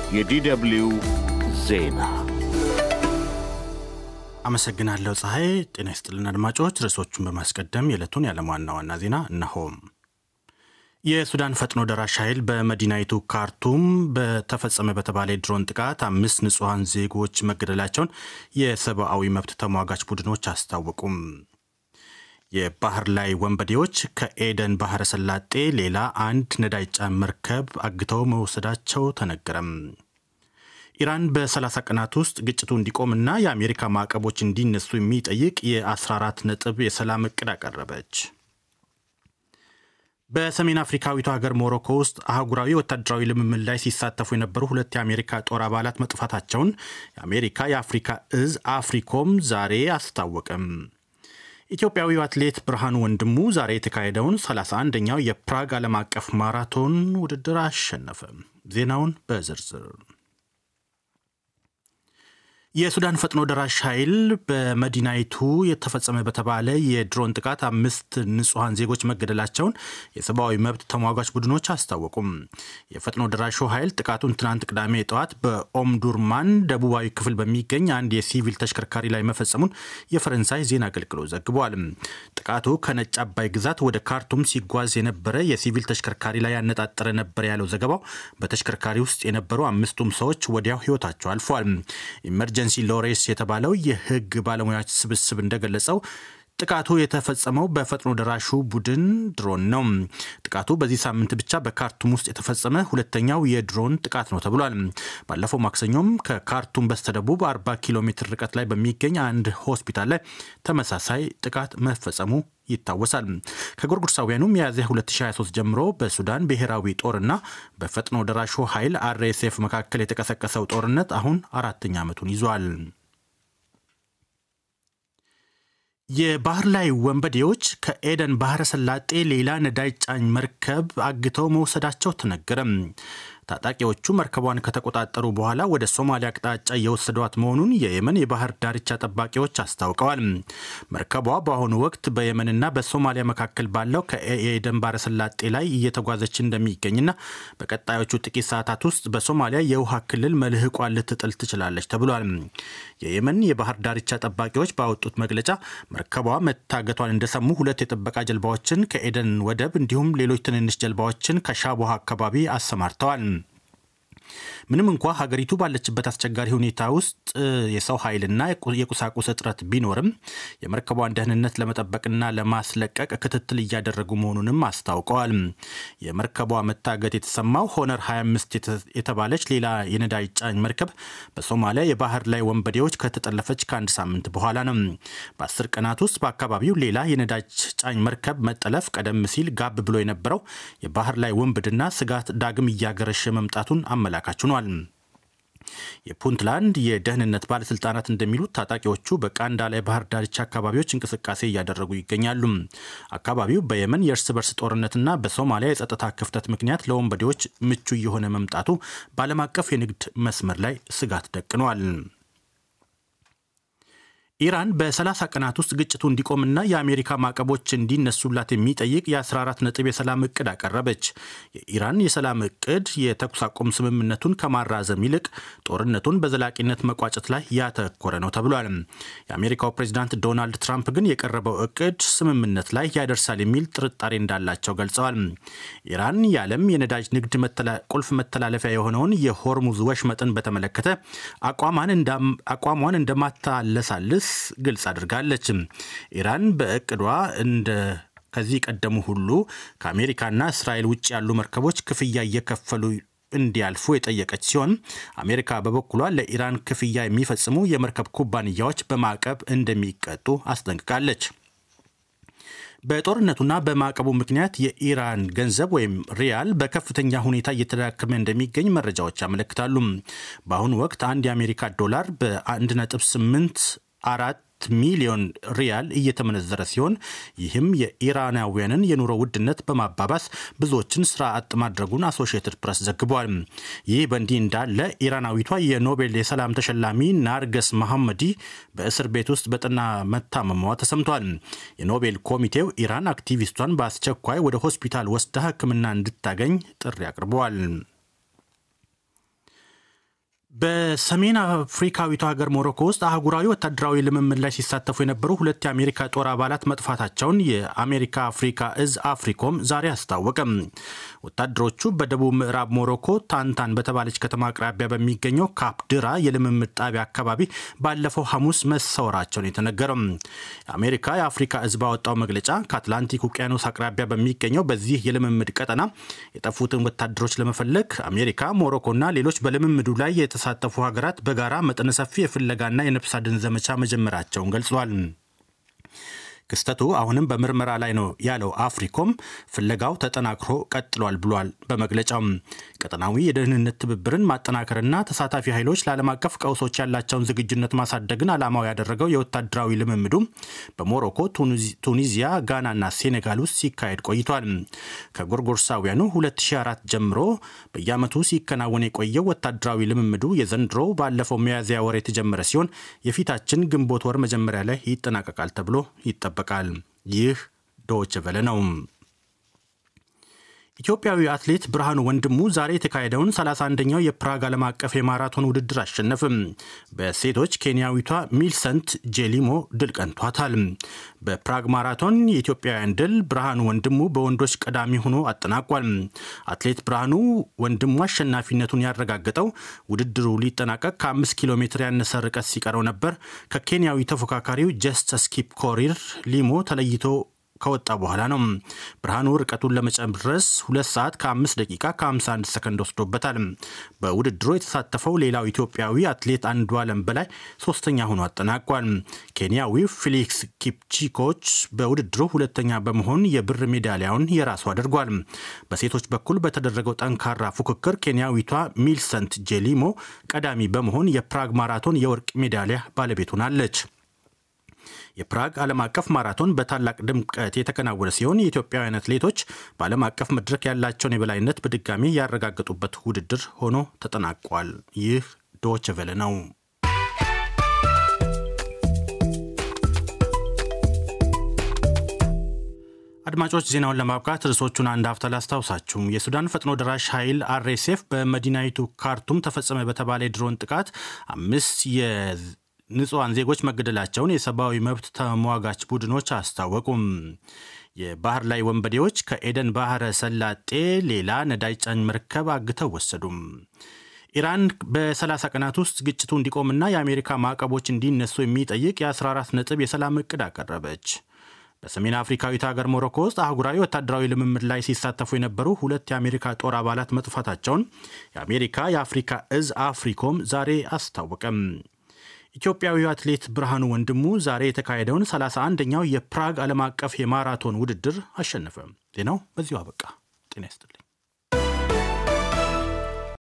የዲደብልዩ ዜና አመሰግናለሁ ፀሐይ። ጤና ይስጥልን አድማጮች። ርዕሶቹን በማስቀደም የዕለቱን የዓለም ዋና ዋና ዜና እነሆም። የሱዳን ፈጥኖ ደራሽ ኃይል በመዲናይቱ ካርቱም በተፈጸመ በተባለ የድሮን ጥቃት አምስት ንጹሐን ዜጎች መገደላቸውን የሰብአዊ መብት ተሟጋች ቡድኖች አስታወቁም። የባህር ላይ ወንበዴዎች ከኤደን ባህረ ሰላጤ ሌላ አንድ ነዳጅ ጫኝ መርከብ አግተው መውሰዳቸው ተነገረም። ኢራን በ30 ቀናት ውስጥ ግጭቱ እንዲቆምና የአሜሪካ ማዕቀቦች እንዲነሱ የሚጠይቅ የ14 ነጥብ የሰላም እቅድ አቀረበች። በሰሜን አፍሪካዊቷ ሀገር ሞሮኮ ውስጥ አህጉራዊ ወታደራዊ ልምምድ ላይ ሲሳተፉ የነበሩ ሁለት የአሜሪካ ጦር አባላት መጥፋታቸውን የአሜሪካ የአፍሪካ እዝ አፍሪኮም ዛሬ አስታወቀም። ኢትዮጵያዊው አትሌት ብርሃኑ ወንድሙ ዛሬ የተካሄደውን 31ኛው የፕራግ ዓለም አቀፍ ማራቶን ውድድር አሸነፈ። ዜናውን በዝርዝር የሱዳን ፈጥኖ ደራሽ ኃይል በመዲናይቱ የተፈጸመ በተባለ የድሮን ጥቃት አምስት ንጹሐን ዜጎች መገደላቸውን የሰብአዊ መብት ተሟጋች ቡድኖች አስታወቁም። የፈጥኖ ደራሹ ኃይል ጥቃቱን ትናንት ቅዳሜ ጠዋት በኦምዱርማን ደቡባዊ ክፍል በሚገኝ አንድ የሲቪል ተሽከርካሪ ላይ መፈጸሙን የፈረንሳይ ዜና አገልግሎት ዘግቧል። ጥቃቱ ከነጭ አባይ ግዛት ወደ ካርቱም ሲጓዝ የነበረ የሲቪል ተሽከርካሪ ላይ ያነጣጠረ ነበር ያለው ዘገባው በተሽከርካሪ ውስጥ የነበሩ አምስቱም ሰዎች ወዲያው ሕይወታቸው አልፏል። ኤመርጀንሲ ሎሬስ የተባለው የሕግ ባለሙያዎች ስብስብ እንደገለጸው ጥቃቱ የተፈጸመው በፈጥኖ ደራሹ ቡድን ድሮን ነው። ጥቃቱ በዚህ ሳምንት ብቻ በካርቱም ውስጥ የተፈጸመ ሁለተኛው የድሮን ጥቃት ነው ተብሏል። ባለፈው ማክሰኞም ከካርቱም በስተደቡብ 40 ኪሎ ሜትር ርቀት ላይ በሚገኝ አንድ ሆስፒታል ላይ ተመሳሳይ ጥቃት መፈጸሙ ይታወሳል። ከጎርጎሮሳውያኑ ሚያዝያ 2023 ጀምሮ በሱዳን ብሔራዊ ጦርና በፈጥኖ ደራሹ ኃይል አርኤስኤፍ መካከል የተቀሰቀሰው ጦርነት አሁን አራተኛ ዓመቱን ይዟል። የባህር ላይ ወንበዴዎች ከኤደን ባህረ ሰላጤ ሌላ ነዳጅ ጫኝ መርከብ አግተው መውሰዳቸው ተነገረም። ታጣቂዎቹ መርከቧን ከተቆጣጠሩ በኋላ ወደ ሶማሊያ አቅጣጫ እየወሰዷት መሆኑን የየመን የባህር ዳርቻ ጠባቂዎች አስታውቀዋል። መርከቧ በአሁኑ ወቅት በየመንና በሶማሊያ መካከል ባለው ከኤደን ባህረ ሰላጤ ላይ እየተጓዘች እንደሚገኝና በቀጣዮቹ ጥቂት ሰዓታት ውስጥ በሶማሊያ የውሃ ክልል መልህቋን ልትጥል ትችላለች ተብሏል። የየመን የባህር ዳርቻ ጠባቂዎች ባወጡት መግለጫ መርከቧ መታገቷን እንደሰሙ ሁለት የጥበቃ ጀልባዎችን ከኤደን ወደብ እንዲሁም ሌሎች ትንንሽ ጀልባዎችን ከሻቦሃ አካባቢ አሰማርተዋል። ምንም እንኳ ሀገሪቱ ባለችበት አስቸጋሪ ሁኔታ ውስጥ የሰው ኃይልና የቁሳቁስ እጥረት ቢኖርም የመርከቧን ደህንነት ለመጠበቅና ለማስለቀቅ ክትትል እያደረጉ መሆኑንም አስታውቀዋል። የመርከቧ መታገት የተሰማው ሆነር 25 የተባለች ሌላ የነዳጅ ጫኝ መርከብ በሶማሊያ የባህር ላይ ወንበዴዎች ከተጠለፈች ከአንድ ሳምንት በኋላ ነው። በአስር ቀናት ውስጥ በአካባቢው ሌላ የነዳጅ ጫኝ መርከብ መጠለፍ ቀደም ሲል ጋብ ብሎ የነበረው የባህር ላይ ወንብድና ስጋት ዳግም እያገረሸ መምጣቱን አመላካች ሆኗል። የፑንትላንድ የደህንነት ባለስልጣናት እንደሚሉት ታጣቂዎቹ በቃንዳላ የባህር ዳርቻ አካባቢዎች እንቅስቃሴ እያደረጉ ይገኛሉ። አካባቢው በየመን የእርስ በርስ ጦርነትና በሶማሊያ የጸጥታ ክፍተት ምክንያት ለወንበዴዎች ምቹ እየሆነ መምጣቱ በዓለም አቀፍ የንግድ መስመር ላይ ስጋት ደቅኗል። ኢራን በ30 ቀናት ውስጥ ግጭቱ እንዲቆምና የአሜሪካ ማዕቀቦች እንዲነሱላት የሚጠይቅ የ14 ነጥብ የሰላም እቅድ አቀረበች። የኢራን የሰላም እቅድ የተኩስ አቁም ስምምነቱን ከማራዘም ይልቅ ጦርነቱን በዘላቂነት መቋጨት ላይ ያተኮረ ነው ተብሏል። የአሜሪካው ፕሬዚዳንት ዶናልድ ትራምፕ ግን የቀረበው እቅድ ስምምነት ላይ ያደርሳል የሚል ጥርጣሬ እንዳላቸው ገልጸዋል። ኢራን የዓለም የነዳጅ ንግድ ቁልፍ መተላለፊያ የሆነውን የሆርሙዝ ወሽመጥን በተመለከተ አቋሟን እንደማታለሳልስ ግልጽ አድርጋለች። ኢራን በእቅዷ እንደ ከዚህ ቀደሙ ሁሉ ከአሜሪካና እስራኤል ውጭ ያሉ መርከቦች ክፍያ እየከፈሉ እንዲያልፉ የጠየቀች ሲሆን አሜሪካ በበኩሏ ለኢራን ክፍያ የሚፈጽሙ የመርከብ ኩባንያዎች በማዕቀብ እንደሚቀጡ አስጠንቅቃለች። በጦርነቱና በማዕቀቡ ምክንያት የኢራን ገንዘብ ወይም ሪያል በከፍተኛ ሁኔታ እየተዳከመ እንደሚገኝ መረጃዎች ያመለክታሉ። በአሁኑ ወቅት አንድ የአሜሪካ ዶላር በ1.8 አራት ሚሊዮን ሪያል እየተመነዘረ ሲሆን ይህም የኢራናውያንን የኑሮ ውድነት በማባባስ ብዙዎችን ስራ አጥ ማድረጉን አሶሺየትድ ፕሬስ ዘግቧል። ይህ በእንዲህ እንዳለ ኢራናዊቷ የኖቤል የሰላም ተሸላሚ ናርገስ መሐመዲ በእስር ቤት ውስጥ በጠና መታመሟ ተሰምቷል። የኖቤል ኮሚቴው ኢራን አክቲቪስቷን በአስቸኳይ ወደ ሆስፒታል ወስዳ ሕክምና እንድታገኝ ጥሪ አቅርበዋል። በሰሜን አፍሪካዊቷ ሀገር ሞሮኮ ውስጥ አህጉራዊ ወታደራዊ ልምምድ ላይ ሲሳተፉ የነበሩ ሁለት የአሜሪካ ጦር አባላት መጥፋታቸውን የአሜሪካ አፍሪካ እዝ አፍሪኮም ዛሬ አስታወቀም። ወታደሮቹ በደቡብ ምዕራብ ሞሮኮ ታንታን በተባለች ከተማ አቅራቢያ በሚገኘው ካፕድራ የልምምድ ጣቢያ አካባቢ ባለፈው ሐሙስ መሰወራቸውን የተነገረው የአሜሪካ የአፍሪካ እዝ ባወጣው መግለጫ ከአትላንቲክ ውቅያኖስ አቅራቢያ በሚገኘው በዚህ የልምምድ ቀጠና የጠፉትን ወታደሮች ለመፈለግ አሜሪካ፣ ሞሮኮና ሌሎች በልምምዱ ላይ የተሳተፉ ሀገራት በጋራ መጠነ ሰፊ የፍለጋና የነፍስ አድን ዘመቻ መጀመራቸውን ገልጿል። ክስተቱ አሁንም በምርመራ ላይ ነው ያለው አፍሪኮም ፍለጋው ተጠናክሮ ቀጥሏል ብሏል። በመግለጫው ቀጠናዊ የደህንነት ትብብርን ማጠናከርና ተሳታፊ ኃይሎች ለዓለም አቀፍ ቀውሶች ያላቸውን ዝግጁነት ማሳደግን ዓላማው ያደረገው የወታደራዊ ልምምዱ በሞሮኮ፣ ቱኒዚያ፣ ጋናና ሴኔጋል ውስጥ ሲካሄድ ቆይቷል። ከጎርጎርሳውያኑ 2004 ጀምሮ በየዓመቱ ሲከናወን የቆየው ወታደራዊ ልምምዱ የዘንድሮው ባለፈው ሚያዝያ ወር የተጀመረ ሲሆን የፊታችን ግንቦት ወር መጀመሪያ ላይ ይጠናቀቃል ተብሎ ይጠበቃል ይጠበቃል። ይህ ዶይቼ ቬለ ነው። ኢትዮጵያዊ አትሌት ብርሃኑ ወንድሙ ዛሬ የተካሄደውን 31ኛው የፕራግ ዓለም አቀፍ የማራቶን ውድድር አሸነፍም። በሴቶች ኬንያዊቷ ሚልሰንት ጄሊሞ ድል ቀንቷታል። በፕራግ ማራቶን የኢትዮጵያውያን ድል ብርሃኑ ወንድሙ በወንዶች ቀዳሚ ሆኖ አጠናቋል። አትሌት ብርሃኑ ወንድሙ አሸናፊነቱን ያረጋገጠው ውድድሩ ሊጠናቀቅ ከ5 ኪሎ ሜትር ያነሰ ርቀት ሲቀረው ነበር። ከኬንያዊ ተፎካካሪው ጀስተስ ኪፕ ኮሪር ሊሞ ተለይቶ ከወጣ በኋላ ነው። ብርሃኑ ርቀቱን ለመጨረስ ሁለት ሰዓት ከ5 ደቂቃ ከ51 ሰከንድ ወስዶበታል። በውድድሩ የተሳተፈው ሌላው ኢትዮጵያዊ አትሌት አንዱ አለም በላይ ሶስተኛ ሆኖ አጠናቋል። ኬንያዊው ፊሊክስ ኪፕቺኮች በውድድሩ ሁለተኛ በመሆን የብር ሜዳሊያውን የራሱ አድርጓል። በሴቶች በኩል በተደረገው ጠንካራ ፉክክር ኬንያዊቷ ሚልሰንት ጄሊሞ ቀዳሚ በመሆን የፕራግ ማራቶን የወርቅ ሜዳሊያ ባለቤት ሆናለች። የፕራግ ዓለም አቀፍ ማራቶን በታላቅ ድምቀት የተከናወነ ሲሆን የኢትዮጵያውያን አትሌቶች በዓለም አቀፍ መድረክ ያላቸውን የበላይነት በድጋሚ ያረጋገጡበት ውድድር ሆኖ ተጠናቋል። ይህ ዶይቼ ቬለ ነው። አድማጮች ዜናውን ለማብቃት ርዕሶቹን አንድ ሀፍታ ላስታውሳችሁ። የሱዳን ፈጥኖ ደራሽ ኃይል አርኤስኤፍ በመዲናይቱ ካርቱም ተፈጸመ በተባለ የድሮን ጥቃት አምስት ንጹሐን ዜጎች መገደላቸውን የሰብአዊ መብት ተሟጋች ቡድኖች አስታወቁም። የባህር ላይ ወንበዴዎች ከኤደን ባህረ ሰላጤ ሌላ ነዳጅ ጫኝ መርከብ አግተው ወሰዱም። ኢራን በ30 ቀናት ውስጥ ግጭቱ እንዲቆምና የአሜሪካ ማዕቀቦች እንዲነሱ የሚጠይቅ የ14 ነጥብ የሰላም እቅድ አቀረበች። በሰሜን አፍሪካዊት ሀገር ሞሮኮ ውስጥ አህጉራዊ ወታደራዊ ልምምድ ላይ ሲሳተፉ የነበሩ ሁለት የአሜሪካ ጦር አባላት መጥፋታቸውን የአሜሪካ የአፍሪካ እዝ አፍሪኮም ዛሬ አስታወቀም። ኢትዮጵያዊው አትሌት ብርሃኑ ወንድሙ ዛሬ የተካሄደውን 31ኛው የፕራግ ዓለም አቀፍ የማራቶን ውድድር አሸነፈ። ዜናው በዚሁ አበቃ። ጤና ይስጥልኝ።